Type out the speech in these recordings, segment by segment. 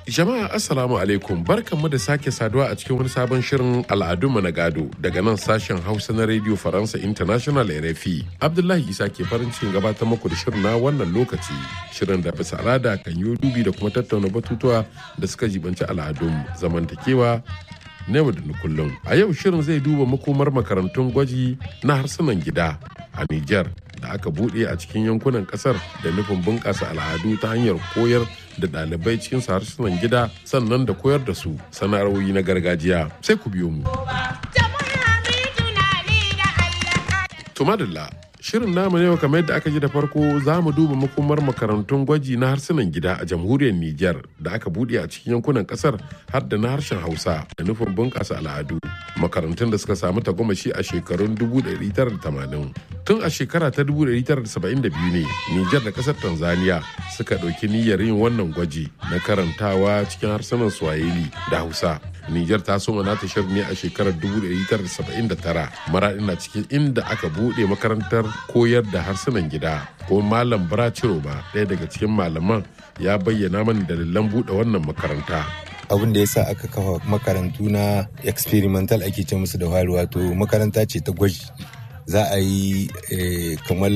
Jama'a Assalamu alaikum barkanmu da sake saduwa a cikin wani sabon shirin al'adunmu na gado daga nan sashen Hausa na Radio Faransa International RFI. Abdullahi Isa ke farin cikin gabatar muku da shirin na wannan lokaci. Shirin da bisa al'ada kan yi dubi da kuma tattauna batutuwa da suka jibanci al'adun zamantakewa na yau da na kullum. A yau shirin zai duba makomar makarantun gwaji na harsunan gida a Nijar da aka buɗe a cikin yankunan ƙasar da nufin bunƙasa al'adu ta hanyar koyar da ɗalibai cikin harsunan gida sannan da koyar da su sana'arwoyi na gargajiya sai ku biyo mu. Tumadilla Shirin namu yau kamar yadda aka ji da farko za mu duba makomar makarantun gwaji na harsunan gida a jamhuriyar Nijar da aka buɗe a cikin yankunan ƙasar har da na harshen Hausa da nufin bunƙasa al'adu. Makarantun da suka samu tagomashi a shekarun 1980. Tun a shekara ta 1972 ne Nijar da ƙasar Tanzania suka ɗauki niyyar yin wannan gwaji na karantawa cikin harsunan Swahili da Hausa. Nijar ta soma nata shirin ne a shekarar 1979 maraɗi na cikin inda aka buɗe makarantar koyar da harsunan gida ko malam Braciro ba ɗaya daga cikin malaman ya bayyana mana dalilan buɗe wannan makaranta. abin da ya sa aka kafa makarantu na experimental ake ce musu da fari wato makaranta ce ta gwaji za a yi kamar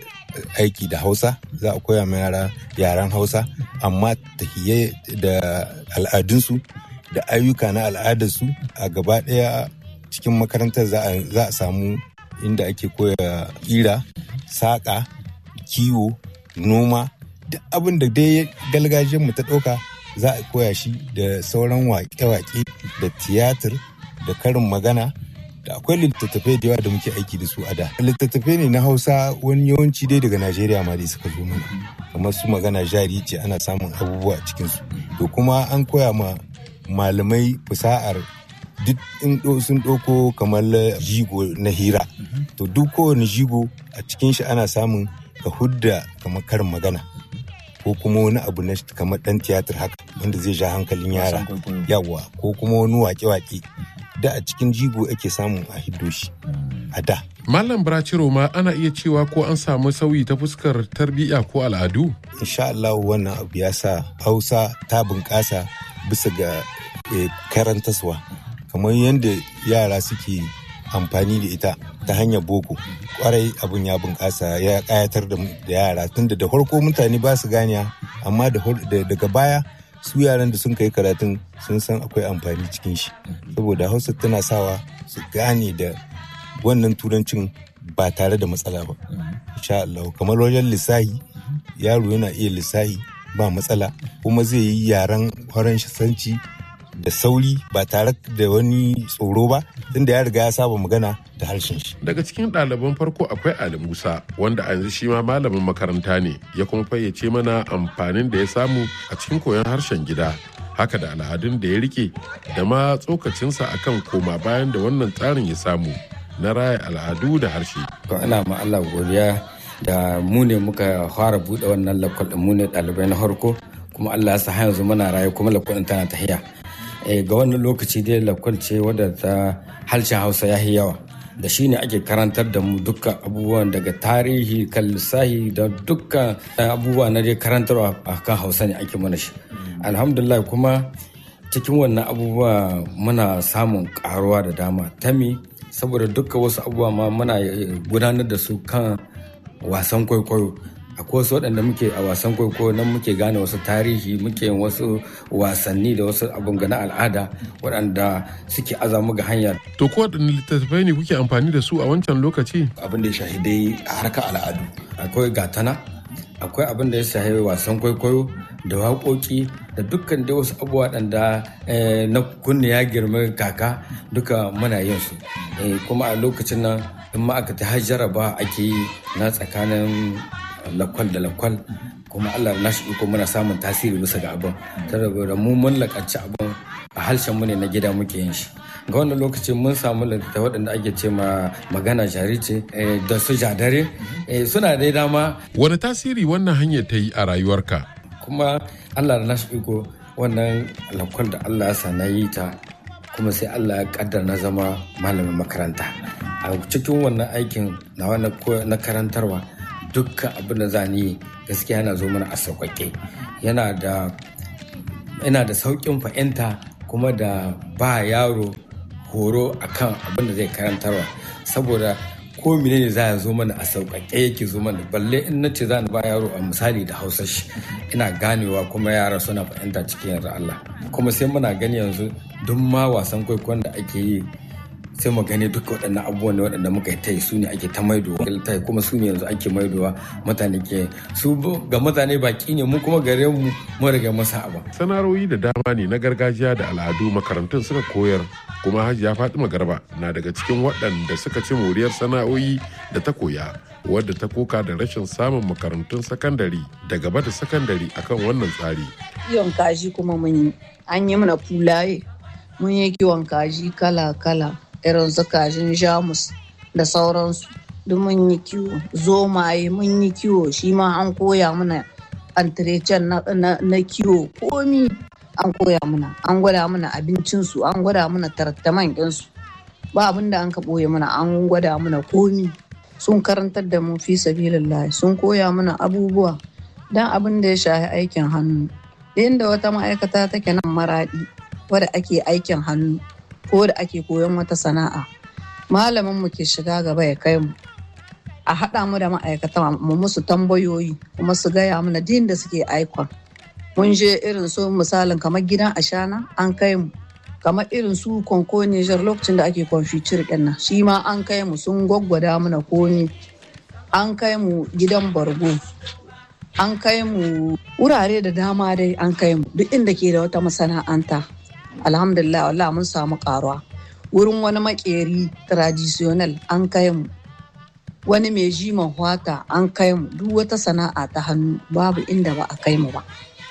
aiki da hausa za a koya ma yara yaren hausa amma tahiye da al'adunsu da ayyuka na al'adarsu a gaba ɗaya cikin makarantar za a samu inda ake koya ƙira saƙa kiwo noma duk abin da dai galgajiyar mu ta ɗauka za a koya shi da sauran waƙe-waƙe da tiyatir da karin magana da akwai littattafai da yawa da muke aiki da su a da littattafai ne na hausa wani yawanci dai daga najeriya ma dai suka zo mana kamar su magana jari ce ana samun abubuwa a cikinsu to kuma an koya ma malamai fusa'ar duk in sun ɗauko kamar jigo na hira to duk kowane jigo a cikin shi ana samun ka hudda kamar karin magana ko kuma wani abu na kamar ɗan tiyatar haka wanda zai ja hankalin yara yawa ko kuma wani wake-wake da a cikin jigo ake samun a hiddo shi a da Malam Braciro ma ana iya cewa ko an samu sauyi ta fuskar tarbiyya ko al'adu? insha Allah wannan abu ya sa hausa ta bunƙasa bisa ga karantaswa kamar yadda yara suke amfani da ita ta hanyar boko kwarai abin ya bunƙasa ya ƙayatar da yara tunda da farko mutane ba su ganiya amma daga baya su yaran da sun kai karatun sun san akwai amfani cikin shi saboda hausa tana sawa su gane da wannan turancin ba tare da matsala ba insha Allah kamar wajen lissahi yaro yana iya lissahi ba matsala kuma zai yi yaren faransanci da sauri ba tare da wani tsoro ba tunda ya riga ya saba magana da harshen shi. Daga cikin ɗaliban farko akwai Ali Musa wanda a yanzu shi ma malamin makaranta ne ya kuma fayyace mana amfanin da ya samu a cikin koyon harshen gida. Haka da al'adun da ya rike da ma tsokacinsa akan koma bayan da wannan tsarin ya samu na raya al'adu da harshe. Ina ma Allah godiya da mu ne muka fara buɗe wannan lakwal mu ne ɗalibai na farko kuma Allah ya sa yanzu muna raye kuma lakwal tana tahiya. ga wannan lokaci dai lakwal ce wadda ta harshen hausa ya yi yawa da shi ne ake karantar da mu dukkan abubuwan daga tarihi kan lissahi da dukkan abubuwa na dai karantarwa a kan hausa ne ake mana shi alhamdulillah kuma cikin wannan abubuwa muna samun karuwa da dama tami saboda dukkan wasu abubuwa ma muna gudanar da su kan wasan kwaikwayo akwai wasu waɗanda muke a wasan kwaikwayo nan muke gane wasu tarihi muke yin wasu wasanni da wasu abin na al'ada waɗanda suke azamu ga hanya. To ko waɗanne littattafai ne kuke amfani da su a wancan lokaci? Abin da ya shahi dai harkar al'adu. Akwai gatana, akwai abin da ya shahi wasan kwaikwayo da waƙoƙi da dukkan dai wasu abubuwa waɗanda na kunne ya girma kaka duka muna yin su. Kuma a lokacin nan in ma aka ta jaraba ake yi na tsakanin lakwal da lakwal kuma Allah na shi iko muna samun tasiri bisa ga abin saboda mu mun lakanci abin a harshen mu ne na gida muke yin shi ga wannan lokaci mun samu littattafai waɗanda ake ce ma magana jari ce da su jadare suna dai dama wani tasiri wannan hanyar ta yi a rayuwarka kuma Allah na shi iko wannan lakwal da Allah ya sa na yi ta kuma sai Allah ya kaddar na zama malamin makaranta a cikin wannan aikin na karantarwa dukkan abin da za ni gaskiya yana zo mana a sauƙaƙe yana da yana da sauƙin fahimta kuma da ba yaro horo akan abin da zai karantarwa saboda ko ne za ya zo mana a sauƙaƙe yake zo mana balle in na ce za ni ba yaro a misali da hausa shi ina ganewa kuma yara suna fahimta cikin yarda Allah kuma sai muna gani yanzu duk ma wasan kwaikwayon da ake yi sai mu gani duka waɗannan abubuwan ne waɗanda muka yi tai su ne ake ta maidowa tai kuma su ne yanzu ake maidowa mutane ke su ga mutane baki ne mu kuma gare mu mu riga masa abu sana'o'i da dama ne na gargajiya da al'adu makarantun suka koyar kuma hajiya fatima garba na daga cikin waɗanda suka ci moriyar sana'o'i da ta koya wadda ta koka da rashin samun makarantun sakandare da gaba da sakandare akan wannan tsari kiwon kaji kuma mun yi an yi mana fulaye mun yi kiwon kaji kala-kala irin su kajin jamus da sauransu duk mun yi kiwo zomaye mun yi kiwo shi ma an koya mana antirecen na kiwo komi an koya mana an gwada mana abincinsu an gwada mana tarattaman ɗinsu ba abin da an ka ɓoye mana an gwada mana komi sun karantar da mu fi sabilillahi sun koya mana abubuwa dan abin da ya shafi aikin hannu inda wata ma'aikata take nan maraɗi wadda ake aikin hannu ko da ake koyon wata sana'a malamin mu ke shiga gaba ya kai mu a haɗa mu da ma'aikata mu musu tambayoyi kuma su gaya mana din da suke aikon mun je irin su misalin kamar gidan ashana an kai mu kamar irin su konko Niger lokacin da ake confiture ɗin nan shi ma an kai mu sun gwaggwada mana komi an kai mu gidan bargo an kai mu wurare da dama dai an kai mu duk inda ke da wata masana'anta alhamdulillah wallah mun samu karuwa wurin wani makeri traditional an kai mu wani mai jiman hwata an kai mu duk wata sana'a ta hannu babu inda ba a kai mu ba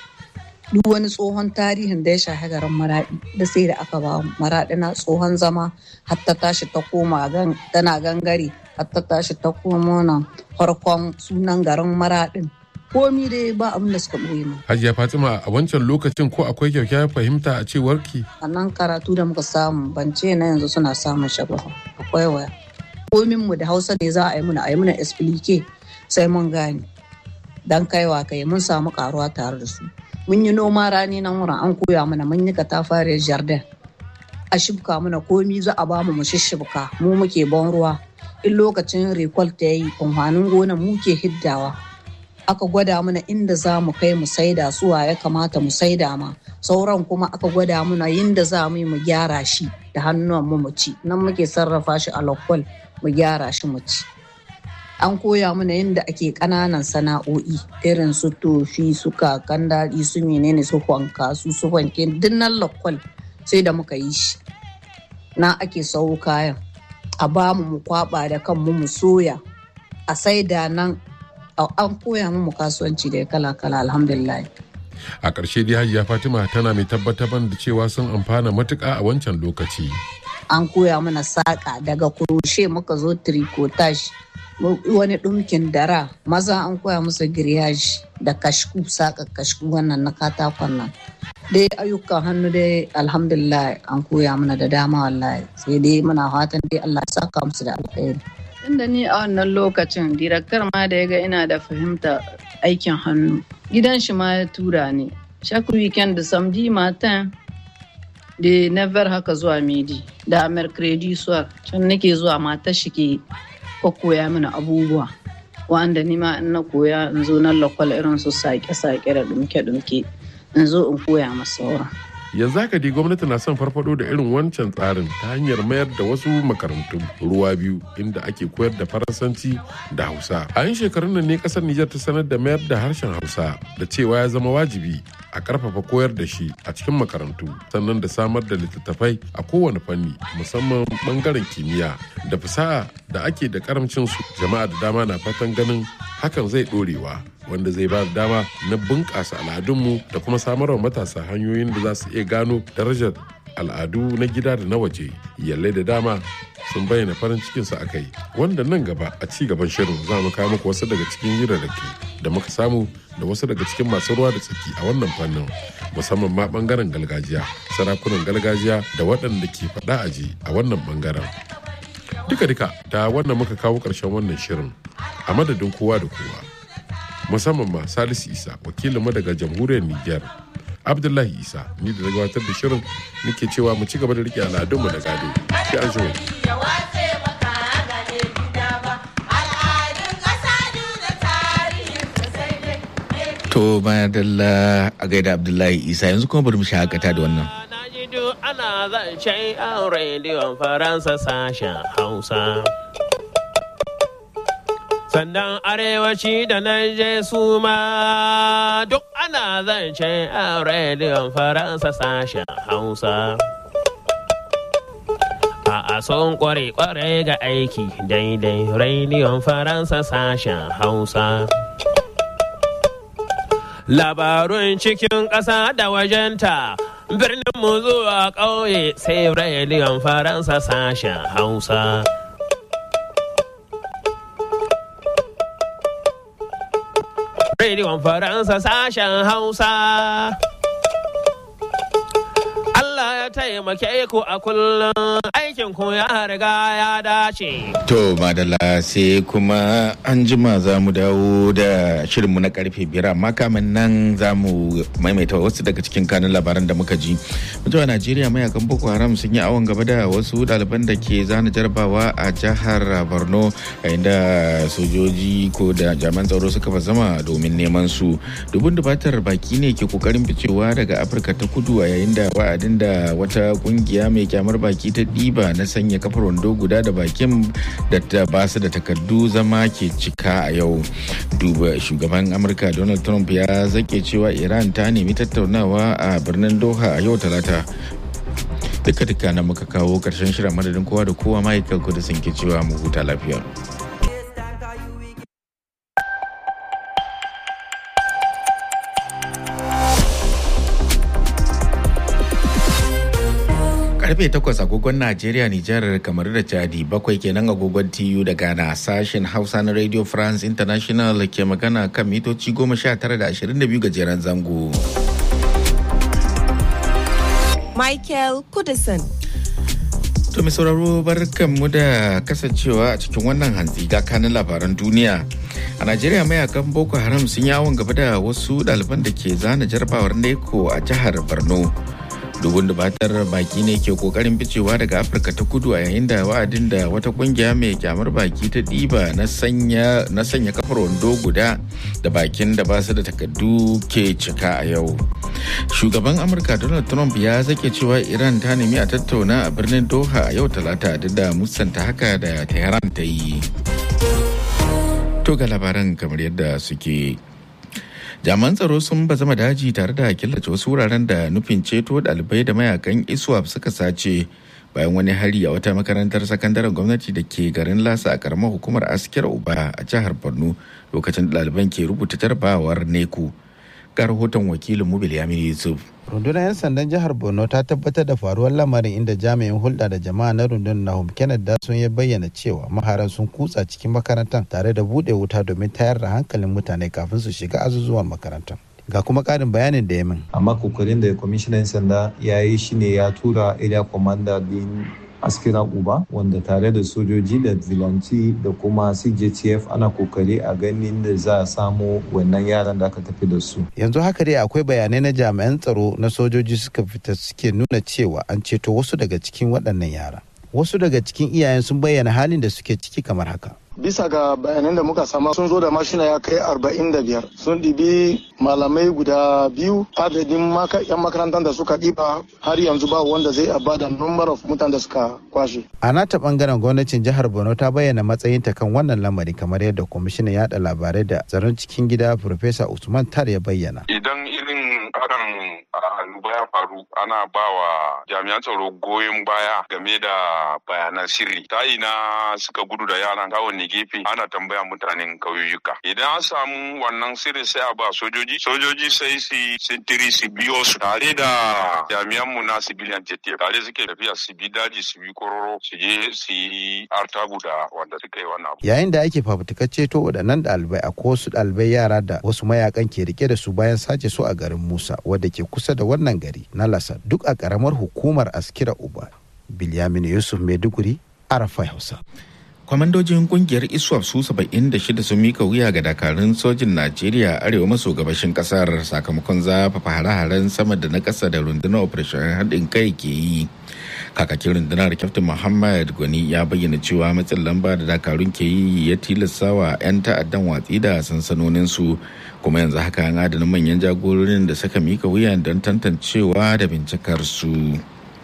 duk wani tsohon tarihin da ya shahi garin maraɗi da sai da aka ba mu maraɗi na tsohon zama hatta tashi ta koma tana gangare hatta tashi ta koma nan farkon sunan garin maraɗin komi dai ba abin da suka ɓoye mu. Hajiya Fatima a wancan lokacin ko akwai kyakkyawar fahimta a cewar ki? A nan karatu da muka samu ban ce na yanzu suna samun shabaha akwai waya. Komin mu da Hausa ne za a yi muna a yi muna explique sai mun gane. Dan kaiwa kai mun samu karuwa tare da su. Mun yi noma rani nan wurin an koya mana mun yi katafariyar jardin. A shibka mana komi za a ba mu mu shishibka mu muke ban ruwa. In lokacin recall ta yi amfanin gonan mu ke hiddawa. aka gwada mana inda za mu kai mu saida suwa ya kamata mu saida ma sauran kuma aka gwada mana yinda za mu yi mu gyara shi da hannuwan mu mu ci nan muke sarrafa shi a lokwal mu gyara shi mu ci an koya mana yadda ake ƙananan sana'o'i irin su tofi su kakan daɗi su menene su wanka su su wanke dinnan lokwal sai da muka yi shi na ake sau kayan a bamu mu kwaba da kanmu mu soya a saida nan an koya mu kasuwanci da kala-kala alhamdulillah a ƙarshe dai hajiya fatima tana mai tabbatar da cewa sun amfana matuƙa a wancan lokaci an koya mana saƙa daga kuroshe muka zo tricotage wani ɗumkin dara maza an koya musu giryaji da kashku saƙa kashku wannan na katakon nan dai ayyukan hannu dai alhamdulillah an koya mana da dama wallahi sai dai muna fatan dai Allah ya saka musu da alkhairi Tunda ni a wannan lokacin direktar ma da ya ga ina da fahimta aikin hannu gidan shi ma ya tura ni chaque weekend da samedi matin da never haka zuwa midi da mercredi soir can nake zuwa matar shi ke koya mini abubuwa wanda ni ma in na koya in zo na lakwal irin su sake-sake da dumke-dumke in zo in koya masa sauran. yanzu haka dai gwamnati na son farfado da irin wancan tsarin ta hanyar mayar da wasu makarantun ruwa biyu inda ake koyar da faransanci da hausa a yin shekarun nan ne kasar nijar ta sanar da mayar da harshen hausa da cewa ya zama wajibi a karfafa koyar da shi a cikin makarantu sannan da samar da littattafai a kowane fanni musamman bangaren kimiyya da fasaha da ake da karamcin su jama'a da dama na fatan ganin hakan zai dorewa wanda zai ba da dama na bunƙasa al'adunmu da kuma samar wa matasa hanyoyin da za su iya gano darajar al'adu na gida da na waje yallai da dama sun bayyana farin cikinsu a kai wanda nan gaba a ci gaban shirin za mu kawo muku wasu daga cikin hirarraki da muka samu da wasu daga cikin masu ruwa da tsaki a wannan fannin musamman ma bangaren gargajiya sarakunan gargajiya da waɗanda ke faɗa aji a wannan bangaren duka-duka da wannan muka kawo ƙarshen wannan shirin a madadin kowa da kowa musamman ma salisu isa wakilinmu daga jamhuriyar niger abdullahi isa ni da na gabatar da shirin nake cewa mu ci gaba da rike al'adunmu da gado sai an shi To madalla a gaida Abdullahi Isa yanzu kuma bari mu shakata da wannan. ana zancen yan rediyon faransa sashen hausa sannan arewaci da na je su ma duk ana zancen yan rediyon faransa sashen hausa a son kware-kware ga aiki daidai rediyon faransa sashen hausa labarun cikin ƙasa da wajenta birnin mu zuwa ƙauye sai rediyon faransa sashen hausa rediyon faransa sashen hausa Allah ya taimake ku a kullum aikin ku ya riga ya dace. To madalla sai kuma an jima za mu dawo da shirinmu na karfe biyar amma kamin nan za mu maimaita wasu daga cikin kanun labaran da muka ji. Mutuwa Najeriya mayakan Boko Haram sun yi awon gaba da wasu ɗaliban da ke zana jarabawa a jihar Borno yayin da sojoji ko da jami'an tsaro suka zama domin neman su. Dubun dubatar baki ne ke kokarin ficewa daga Afirka ta kudu a yayin da wa'adin da wata kungiya mai kyamar baki ta ɗiba na sanya kafar wando guda da bakin da ta ba su da takardu zama ke cika a yau duba shugaban amurka donald trump ya zake cewa iran ta nemi tattaunawa a birnin doha a yau talata duka duka na muka kawo karshen shirin madadin kowa da kowa michael kudu sun ke cewa mu huta lafiya karfe 8 agogon Najeriya, Nijar, kamar da Chadi bakwai kenan agogon TU da Ghana sashen Hausa na Radio France International ke magana kan mitoci 19 da 22 gajeren zango. Michael Kudison. To mai sauraro barkanmu da kasancewa a cikin wannan hantsi ga kanin labaran duniya. A Najeriya mayakan Boko Haram sun yawon gaba da wasu ɗaliban da ke zana jarabawar neko a jihar Borno. dubun dubatar baki ne ke kokarin ficewa daga afirka ta kudu a yayin da wa'adin da wata kungiya mai kyamar baki ta ɗiba na sanya kafar wando guda da bakin da ba su da takardu ke cika a yau shugaban amurka donald trump ya zake cewa iran ta nemi a tattauna a birnin doha a yau talata duk da musanta haka da tehran ta yi to ga labaran kamar yadda suke jami'an tsaro sun bazama daji tare da killace wasu wuraren da nufin ceto ɗalibai da mayakan iswap suka sace bayan wani hari a wata makarantar sakandaren gwamnati da ke garin lasa a karamar hukumar askiyar uba a jihar borno lokacin da ɗaliban ke rubuta jarabawar neku ga rahoton wakilin mubil yamin yusuf rundunar 'yan sandan jihar borno ta tabbatar da faruwar lamarin inda jami'in hulɗa da jama'a na rundunar nahum kenneth dasun ya bayyana cewa maharan sun kutsa cikin makarantar tare da buɗe wuta domin tayar da hankalin mutane kafin su shiga azuzuwan makarantar ga kuma ƙarin bayanin da ya min amma kokarin da kwamishinan sanda ya yi shine ya tura area commander din askira uba wanda tare da sojoji da zilanci da kuma cjtf ana kokari a ganin da za a samu wannan yaran da aka tafi da su yanzu haka dai akwai bayanai na jami'an tsaro na sojoji suka fita suke nuna cewa an ceto wasu daga cikin waɗannan yara wasu daga cikin iyayen sun bayyana halin da suke ciki kamar haka bisa ga bayanan da muka sama sun zo da mashina ya kai arba'in da biyar sun ɗibi malamai guda biyu adadin yan makarantar da suka ɗiba har yanzu ba wanda zai abba da number of mutane da suka kwashe. a nata bangaren gwamnatin jihar borno ta bayyana matsayinta kan wannan lamari kamar yadda kwamishinan yada labarai da tsaron cikin gida Profesa usman tar ya bayyana idan irin hakan annoba ya faru ana ba wa jami'an tsaro goyon baya game da bayanan sirri ta ina suka gudu da yaran ta wanne gefe ana tambaya mutanen kauyuka idan an samu wannan sirri sai a ba sojoji sojoji sai su sintiri su biyo su tare da jami'an mu na civilian jet tare suke tafiya su bi daji su bi kororo su je su yi artabu da wanda suka yi wannan abu yayin da ake fafutukar ceto waɗannan ɗalibai a wasu ɗalibai yara da wasu mayakan ke rike da su bayan sace su a garin musa wadda ke kusa da wannan gari na lasa duk a ƙaramar hukumar askira uba bilyamin yusuf maiduguri arafa hausa kwamandojin kungiyar iswap su 76 sun mika wuya ga dakarun sojin najeriya arewa maso gabashin kasar sakamakon zafafa hare-haren sama da na kasa da rundunar operation haɗin kai ke yi kakakin rundunar kyaftin muhammad gwani ya bayyana cewa matsin lamba da dakarun ke yi ya tilasta wa 'yan ta'addan watsi da sansanoninsu kuma yanzu haka an adana manyan jagororin da suka mika wuya don tantancewa da bincikar su.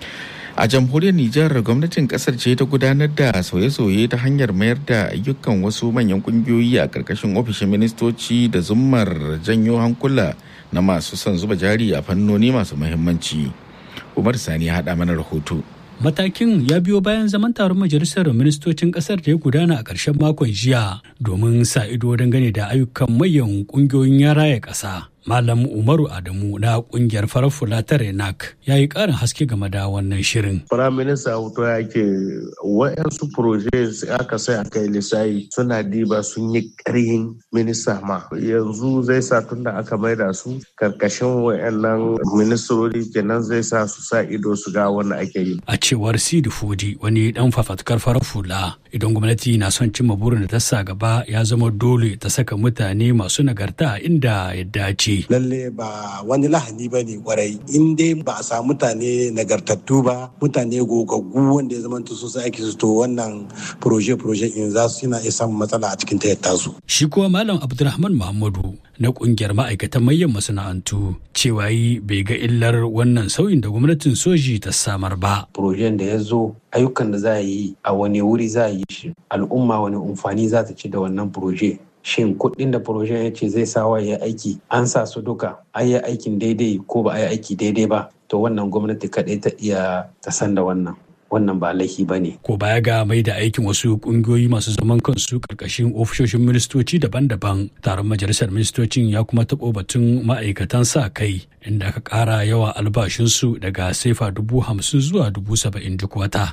a jamhuriyar nijar gwamnatin kasar ce ta gudanar da sauye-sauye ta hanyar mayar da ayyukan wasu manyan kungiyoyi a karkashin ofishin ministoci da zummar janyo hankula na masu son zuba jari a fannoni masu muhimmanci umar sani ya haɗa mana rahoto Matakin ya biyo bayan zaman taron majalisar ministocin kasar da ya gudana a ƙarshen makon jiya domin sa ido dangane da ayyukan mayan ƙungiyoyin ya raya ƙasa. Malam Umaru Adamu na kungiyar farar fula ta Renak ya yi ƙarin haske game da wannan shirin. Firaminista Auto ya ke wa'yansu proje aka sai a kai lissayi suna diba sun yi ƙarhin minista ma. Yanzu zai sa tun da aka maida su karkashin wa'yannan ministrori kenan zai sa su sa ido su ga wanda ake yi. A cewar Sidi Fodi wani dan fafatkar farar fula idan gwamnati na son cimma burin da ta sa gaba ya zama dole ta saka mutane masu nagarta inda ya dace. Lalle ba wani lahani ba ne kwarai in dai ba a samu mutane nagartattu ba mutane gogaggu wanda ya zama su sai ake su to wannan proje-proje in za su yana iya samun matsala a cikin tayyata su. Shi kuwa Malam Abdulrahman Muhammadu na kungiyar ma'aikatan manyan masana'antu cewa yi bai ga illar wannan sauyin da gwamnatin soji ta samar ba. Projen da ya zo ayyukan da za a yi a wani wuri za a yi shi al'umma wani amfani za ta ci da wannan proje shin kuɗin da projen ya ce zai sawa ya aiki an sa su duka an yi aikin daidai ko ba a yi aiki daidai ba to wannan gwamnati kaɗai ta iya ta san da wannan wannan ba laifi ba ne. Ko baya ga mai da aikin wasu kungiyoyi masu zaman kansu karkashin ofishoshin ministoci daban-daban taron majalisar ministocin ya kuma taɓo batun ma'aikatan sa kai inda aka ƙara yawa albashinsu daga sefa dubu hamsin zuwa dubu saba'in duk wata.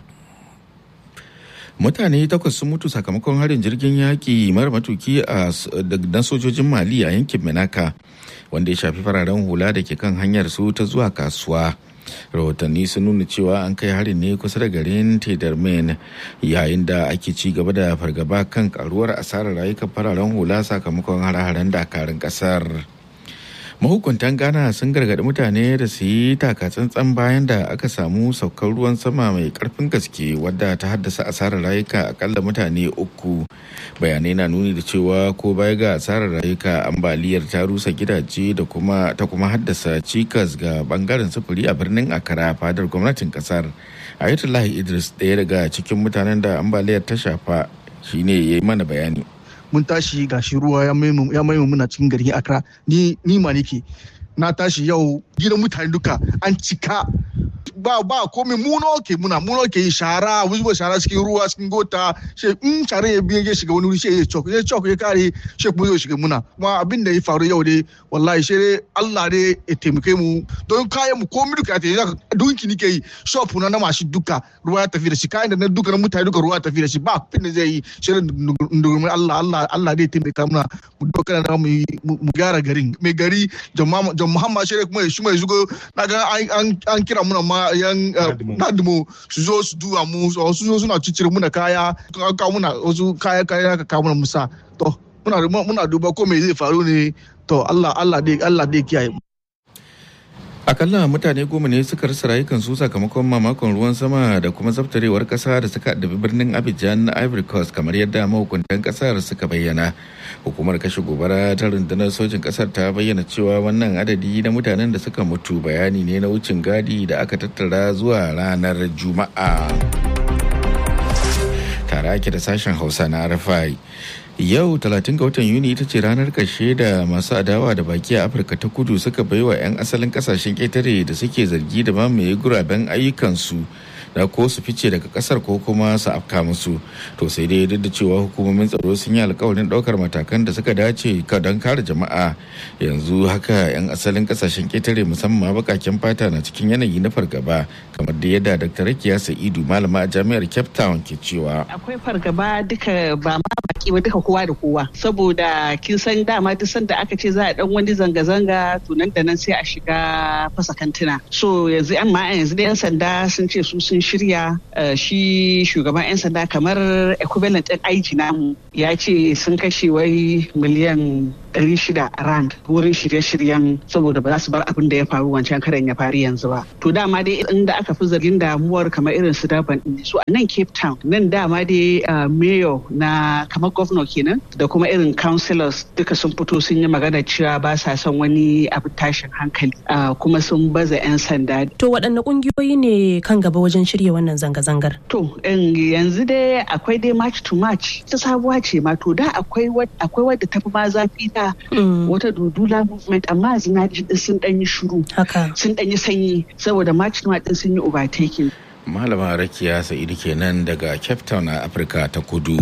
mutane takwas sun mutu sakamakon harin jirgin yaƙi mara matuki a na sojojin mali a yankin menaka wanda ya shafi fararen hula da ke kan hanyar su ta zuwa kasuwa rahotanni sun nuna cewa an kai harin ne kusa da garin tedarmen yayin da ake ci gaba da fargaba kan karuwar asarar rayukan fararen hula sakamakon hare-haren dakarun kasar mahukuntan ghana sun gargaɗi mutane da su yi takatsantsan bayan da aka samu saukar ruwan sama mai karfin gaske wadda ta haddasa asarar rayuka akalla mutane uku bayanai na nuni da cewa ko baya ga asarar rayuka ambaliyar ta rusa gidaje da kuma ta kuma haddasa cikas ga bangaren sufuri a birnin akara fadar gwamnatin kasar ayatollah idris ɗaya daga cikin mutanen da ambaliyar ta shafa shine ya yi mana bayani mun tashi gashi ruwa ya maimu muna cikin garin Accra ni ni ma nake na tashi yau gidan mutane duka an cika ba ba komai mu ke muna mu ke yi shara zuba shara cikin ruwa cikin gota she in shara ya biye ya shiga wani wuri she ya chok ya chok ya kare she kuma zai shiga muna kuma abin da ya faru yau dai wallahi she dai Allah dai ya taimake mu don kayan mu komai duka ya tafi dunki nike yi shop na na mashi duka ruwa ya tafi da shi kayan da na duka na mutane duka ruwa ya tafi da shi ba abin da zai yi she ndurmi Allah Allah Allah dai taimaka muna mu doka da mu mu gyara garin mai gari John Muhammad she kuma ya shi mai zugo na ga an kira muna ma yan nadimo su zo su duba mu su zo suna cicire muna kaya kawo muna wasu kaya kaya ka kawo muna musa to muna muna duba ko me zai faru ne to Allah Allah dai Allah dai kiyaye akalla mutane goma ne suka rasa rayukansu sakamakon mamakon ruwan sama da kuma zaftarewar kasa da suka addabi birnin abidjan na ivory coast kamar yadda mahukuntan kasar suka bayyana hukumar kashe gobara ta rundunar sojin kasar ta bayyana cewa wannan adadi na mutanen da suka mutu bayani ne na wucin gadi da aka tattara zuwa ranar juma'a tare ake da sashen hausa na rfi yau 30 ga watan yuni ita ce ranar ƙarshe da masu adawa da baki a afirka ta kudu suka bai wa 'yan asalin kasashen ƙetare da suke zargi da mamaye guraben ayyukansu da ko su fice daga kasar ko kuma su afka musu to sai dai duk da cewa hukumomin tsaro sun yi alkawarin ɗaukar matakan da suka dace don kare jama'a yanzu haka 'yan asalin kasashen ƙetare musamman bakaken fata na cikin yanayi na fargaba kamar da yadda dr rakiya sa'idu malama a jami'ar cape town ke cewa akwai fargaba duka ba ma baki ba duka kowa da kowa saboda kin san dama duk sanda aka ce za a dan wani zanga-zanga to nan da nan sai a shiga fasa kantuna so yanzu yan ma yanzu da yan sanda sun ce su sun shirya shi shugaban yan sanda kamar equivalent din aiki namu ya ce sun kashe wai miliyan 600 rand wurin shirye-shiryen saboda ba za su bar abin da ya faru wancan karen ya faru yanzu ba to dama dai inda aka fi zargin damuwar kamar irin su daban din su a nan cape town nan dama dai mayor na kamar governor kenan da kuma irin councillors duka sun fito sun yi magana cewa ba sa son wani abu tashin hankali kuma sun baza 'yan sanda to waɗanne ƙungiyoyi ne kan gaba wajen shirya wannan zanga-zangar to yanzu dai akwai dai march to march ta sabuwa ce ma to da akwai wadda ta fi ma zafi ta wata dudula movement amma zina sun dan yi shuru sun dan yi sanyi saboda march to din sun yi overtaking malama rakiya sa'idu kenan daga cape town a afirka ta kudu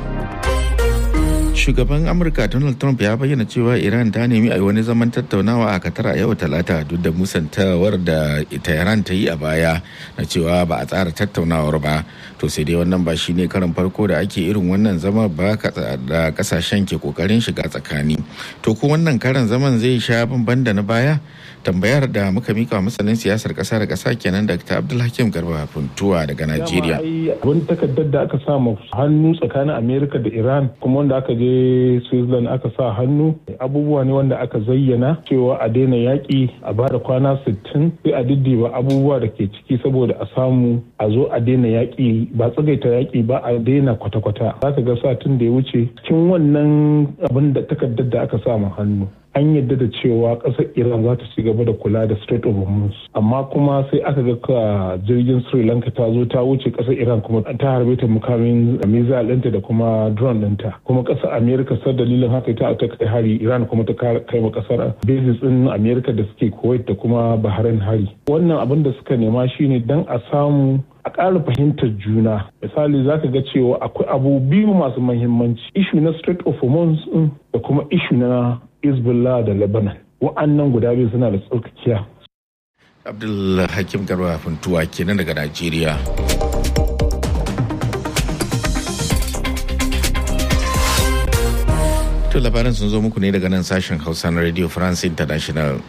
shugaban amurka donald trump ya bayyana cewa iran ta nemi a yi wani zaman tattaunawa a katar a yau talata duk da musantawar da tehran ta yi a baya na cewa ba a tsara tattaunawar ba to sai dai wannan ba shine karin farko da ake irin wannan zama ba da kasashen ke kokarin shiga tsakani to ko wannan karan zaman zai sha bamban da na baya tambayar da muka mika masanin siyasar kasa da kasa kenan dr abdulhakim garba funtuwa daga najeriya wani takardar da aka sa hannu tsakanin amerika da iran kuma wanda aka je switzerland aka sa hannu abubuwa ne wanda aka zayyana cewa a daina yaƙi a bada kwana 60 sai a diddiba abubuwa da ke ciki saboda a samu a zo a daina yaƙi ba tsagaita yaƙi ba a daina kwata-kwata za ka ga satin da ya wuce cikin wannan abin da takardar da aka sa hannu an yadda da cewa ƙasar iran za ta ci gaba da kula da strait of hormuz amma kuma sai aka ga ka jirgin sri lanka ta zo ta wuce ƙasar iran kuma ta harbe ta mukamin missile ɗinta da kuma drone ɗinta kuma ƙasar america sar dalilin haka ta ta kai hari iran kuma ta kai ma ƙasar bases ɗin america da suke kuwait da kuma bahrain hari wannan abin da suka nema shine dan a samu a ƙara fahimtar juna misali za ka ga cewa akwai abu biyu masu mahimmanci ishu na strait of hormuz da kuma ishu na Hezbollah da Lebanon. Wa'annan guda biyu suna da tsarkakiya. Abdul Hakim Garba Funtuwa kenan daga Najeriya. To labaran sun zo muku ne daga nan sashen Hausa na Radio France International.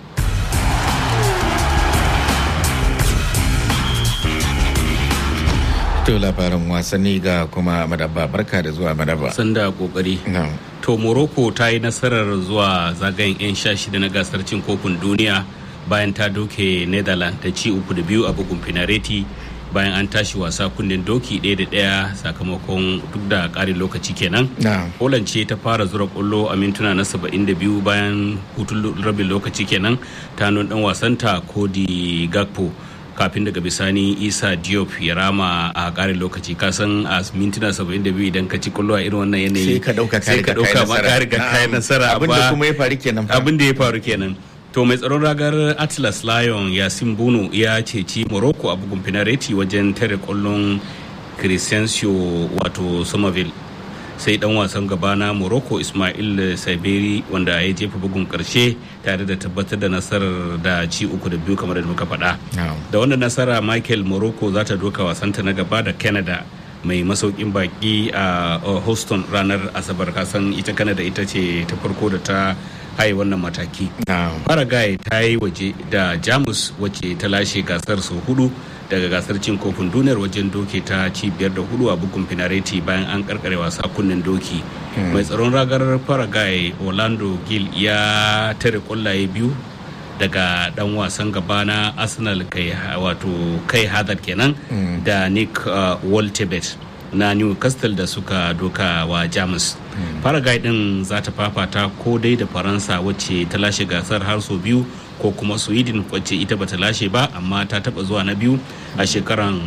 To labaran wasanni ga kuma madaba barka da zuwa madaba. Sanda kokari. To Morocco ta yi nasarar zuwa zagayen 'yan sha shida na gasar cin kofin duniya bayan ta doke Netherlands da ci uku da biyu a bugun finareti bayan an tashi wasa kunnen doki ɗaya da ɗaya sakamakon duk da ƙarin lokaci kenan. Poland ce ta fara zura ƙwallo a mintuna na 72 bayan hutun rabin lokaci kenan ta nun ɗan wasanta Cody Gakpo. kafin daga bisani isa diop ya rama a karin lokaci kasan a mintuna 72 idan ka ci kullo a irin wannan yanayi sai ka dauka sai ka dauka ma ka riga kai nasara abin da kuma ya faru kenan abin da ya faru kenan to mai tsaron ragar atlas lion yasin bono ya ceci morocco a bugun finareti wajen tare kwallon crescencio wato somerville sai dan wasan gaba na morocco ismail saberi wanda ya jefa bugun karshe tare da tabbatar da nasarar da ci uku da biyu kamar da muka faɗa da wannan nasara michael morocco za ta doka wasanta na gaba da canada mai masaukin baki a houston ranar asabar kasan ita canada ita ce ta farko da ta haye wannan mataki paraguay ta yi waje da jamus wacce ta lashe gasar sau hudu daga gasar cin kofin duniyar wajen doke ta ci biyar da hudu a bugun finareti bayan an karkare wasa kunnen doki mai tsaron ragar paraguay orlando gil ya tare kwallaye biyu daga dan wasan gaba na arsenal kai wato kai hadar kenan da nick uh, waltebet na newcastle da suka doka wa jamus paraguay din za ta fafata ko dai da faransa wacce ta lashe gasar har sau biyu ko kuma sweden wacce ita bata lashe ba amma ta taba zuwa na biyu a shekaran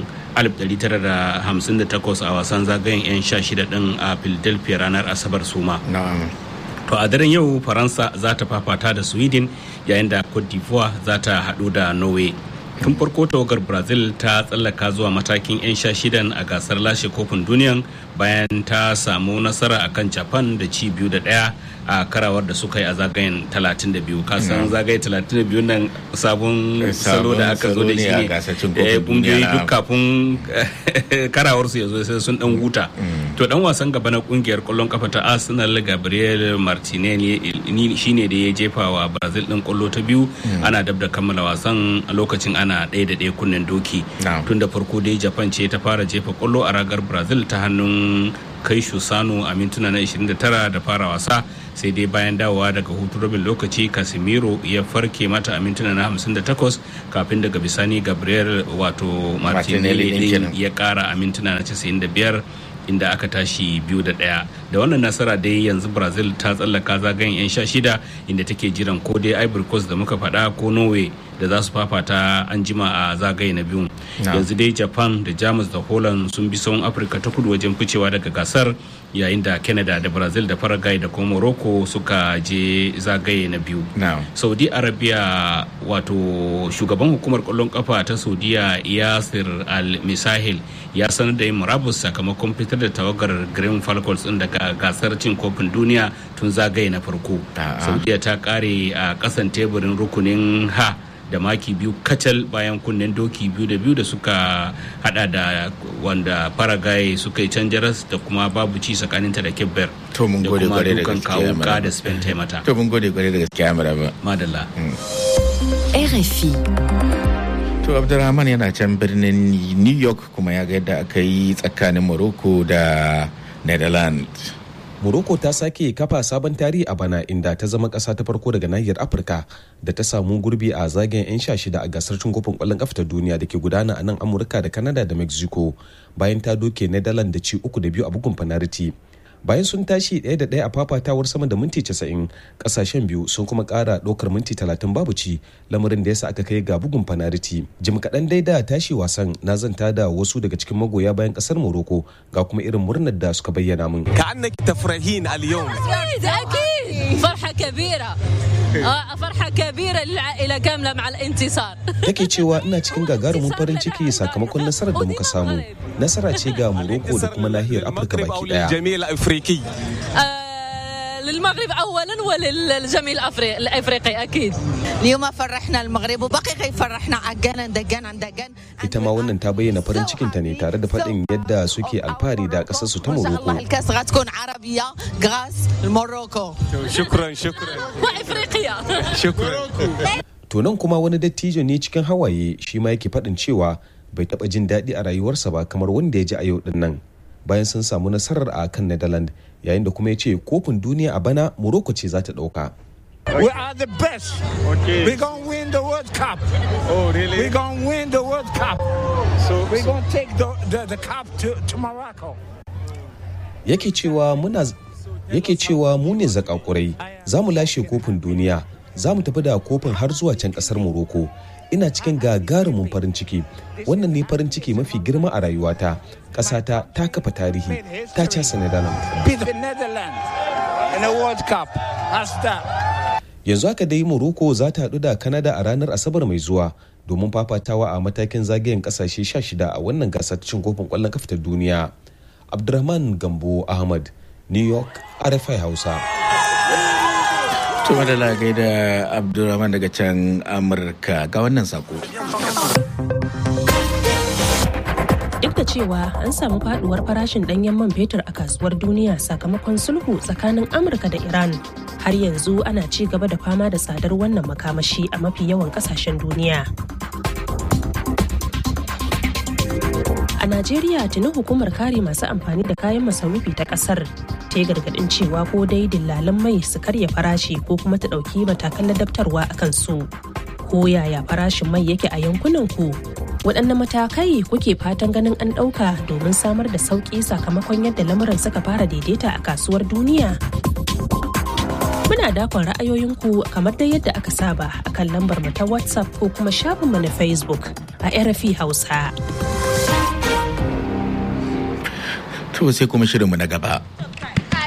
1958 a wasan zagayen 'yan sha shida din a philadelphia ranar asabar suma to a daren yau faransa za ta fafata da sweden yayin da cote d'ivoire za ta hadu da norway tun farko tawagar brazil ta tsallaka zuwa matakin 'yan sha shidan a gasar lashe kofin duniyan bayan ta samu nasara akan japan da ci biyu da daya a karawar da suka yi a zagayen 32 kasan zagaye 32 nan sabon salo da aka zo da shi ne kungiyoyi duk kafin karawar su ya zo sai sun dan huta to dan wasan gaba na kungiyar kwallon kafa ta arsenal gabriel martinelli shine da ya jefa wa brazil din kwallo ta biyu ana dab da kammala wasan a lokacin ana ɗaya da ɗaya kunnen doki tun da farko dai japan ce ta fara jefa kwallo a ragar brazil ta hannun kai sano a mintuna na 29 da fara wasa sai dai bayan dawowa daga hutu rabin lokaci casemiro ya farke mata a mintuna na 58 kafin daga bisani gabriel wato martinelli ya kara a mintuna na 95 inda aka tashi biyu da ɗaya da wannan nasara dai yanzu brazil ta tsallaka zagayen 'yan sha shida inda take jiran ko dai ivory coast da muka faɗa ko norway da za su fafata an jima a zagaye na biyu yanzu dai japan da jamus da holland sun bi sauran afirka ta kudu wajen ficewa daga gasar yayin da canada da brazil da paraguay da kuma morocco suka je zagaye na biyu saudi arabia wato shugaban hukumar kwallon kafa ta saudiya yasir al-misahil ya sanar da yin murabus sakamakon fitar da tawagar green falcons din daga gasar cin kofin duniya tun zagaye na farko saudiya ta kare a kasan teburin rukunin ha da maki biyu kacal bayan kunnen doki biyu da biyu da suka hada da wanda paraguay suka yi can jaras da kuma babu ci tsakaninta da kebber to mun gode gware da gaskiya kawo da spain taimata to mun gode gware da gaskiya maraba madalla RFI To Abdulrahman yana can birnin New York kuma ya ga yadda aka yi tsakanin Morocco da Netherlands. Morocco ta sake kafa sabon tarihi a bana inda ta zama ƙasa ta farko daga nahiyar Afirka da ta samu gurbi a zagayen 'yan sha shida a gasar cin kofin ƙwallon ƙafa ta duniya da ke gudana a nan Amurka da Canada da Mexico bayan ta doke Netherlands da ci uku da biyu a bugun fanariti. bayan sun tashi ɗaya da ɗaya a fafatawar sama da minti 90 ƙasashen biyu sun kuma ƙara ɗaukar minti 30 babu ci lamarin da yasa aka kai ga bugun fanariti jim kaɗan dai da tashi wasan na zanta da wasu daga cikin magoya bayan ƙasar morocco ga kuma irin murnar da suka bayyana min كأنك تفرحين اليوم أكيد فرحة كبيرة آه، فرحة كبيرة للعائلة كاملة مع الانتصار take cewa ina cikin gagarumin farin ciki sakamakon nasarar da muka samu nasara ce ga morocco da kuma nahiyar afirka baki daya الجميع الأفريقي آه، للمغرب أولا وللجميع الأفري- الأفريقي أكيد اليوم فرحنا المغرب وبقي فرحنا عجانا دجانا دجان ita ma wannan ta bayyana farin cikinta ne tare da faɗin yadda suke alfahari da ƙasarsu ta الله morocco الكاس غتكون عربية غاس الموروكو شكرا شكرا وإفريقيا شكرا To nan kuma wani dattijo ne cikin hawaye shi ma yake faɗin cewa bai taɓa jin daɗi a rayuwarsa ba kamar wanda ya ji a yau ɗin nan bayan sun samu nasarar a kan Netherlands yayin da kuma ya ce kofin duniya a bana Morocco ce za ta ɗauka. We are the best. Okay. We're going to win the World Cup. Oh, really? We're going to win the World Cup. So we're going to take the, the, the cup to, to Morocco. Yake cewa muna yake cewa mu ne zakakurai za mu lashe kofin duniya za mu tafi da kofin har zuwa can ƙasar Morocco. Ina cikin gagarumin farin ciki wannan ne farin ciki mafi girma a rayuwata ƙasata ta kafa tarihi ta casa Netherlands. Beat the Netherlands in the World Cup. That's that. yanzu haka dai morocco za ta haɗu da canada a ranar asabar mai zuwa domin fafatawa a matakin zagayen kasashe 16 a wannan gasar cin kofin kwallon kafa ta duniya abdurrahman gambo ahmad new york rfi hausa To madala gaida Abdulrahman daga can Amurka ga wannan sako. Duk da cewa an samu faduwar farashin danyen man fetur a kasuwar duniya sakamakon sulhu tsakanin Amurka da Iran, har yanzu ana ci gaba da fama da tsadar wannan makamashi a mafi yawan kasashen duniya. A Najeriya tuni hukumar kare masu amfani da kayan masarufi ta kasar ta yi gargadin cewa ko dai dillalan mai su karya farashi ko kuma ta ɗauki matakan ladabtarwa a kansu. Ko yaya farashin mai yake a yankunan ku? Waɗanne matakai kuke fatan ganin an ɗauka domin samar da sauƙi sakamakon yadda lamuran suka fara daidaita a kasuwar duniya? Muna dakon ra'ayoyinku kamar dai yadda aka saba a kan lambar mu ta WhatsApp ko kuma shafinmu na Facebook a RFI Hausa. To sai kuma shirinmu na gaba.